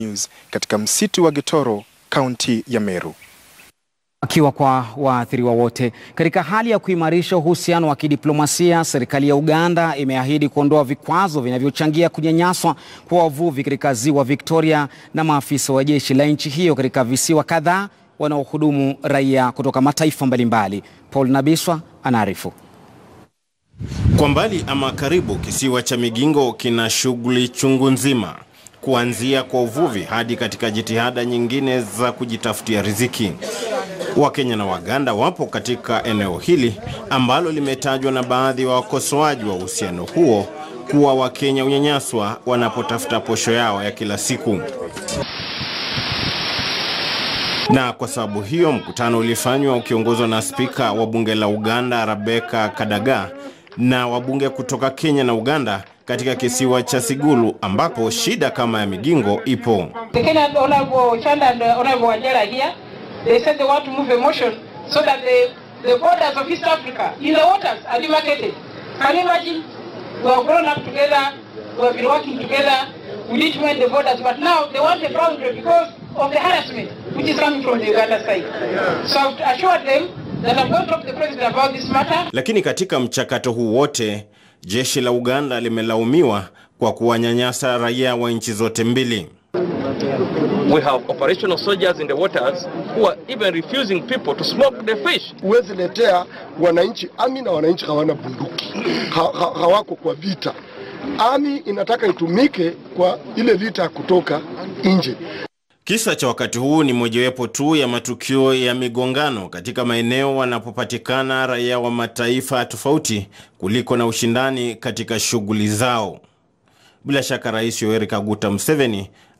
News katika msitu wa Gitoro, kaunti ya Meru. Akiwa kwa waathiriwa wote. Katika hali ya kuimarisha uhusiano wa kidiplomasia, serikali ya Uganda imeahidi kuondoa vikwazo vinavyochangia kunyanyaswa kwa wavuvi katika ziwa Victoria na maafisa wa jeshi la nchi hiyo katika visiwa kadhaa wanaohudumu raia kutoka mataifa mbalimbali. Paul Nabiswa anaarifu. Kwa mbali ama karibu, kisiwa cha Migingo kina shughuli chungu nzima, kuanzia kwa uvuvi hadi katika jitihada nyingine za kujitafutia riziki. Wakenya na Waganda wapo katika eneo hili ambalo limetajwa na baadhi ya wa wakosoaji wa uhusiano huo kuwa Wakenya unyanyaswa wanapotafuta posho yao ya kila siku. Na kwa sababu hiyo mkutano ulifanywa ukiongozwa na spika wa bunge la Uganda Rebecca Kadaga na wabunge kutoka Kenya na Uganda katika kisiwa cha Sigulu ambapo shida kama ya Migingo ipo. The Kenyan Honorable Chanda and uh, Honorable Wajera here, they said they want to move a motion so that the, the borders of East Africa in the waters are demarcated. Can you imagine? We have grown up together, we have been working together, we need to end the borders, but now they want a boundary because of the harassment which is coming from the Uganda side. So I've assured them that I'm going to talk to the president about this matter. Lakini katika mchakato huu wote, jeshi la Uganda limelaumiwa kwa kuwanyanyasa raia wa nchi zote mbili. We have operational soldiers in the waters who are even refusing people to smoke the fish. Huwezi letea wananchi ami na wananchi hawana bunduki ha, ha, hawako kwa vita. Ami inataka itumike kwa ile vita kutoka nje. Kisa cha wakati huu ni mojawapo tu ya matukio ya migongano katika maeneo wanapopatikana raia wa mataifa tofauti kuliko na ushindani katika shughuli zao. Bila shaka Rais Yoweri Kaguta Museveni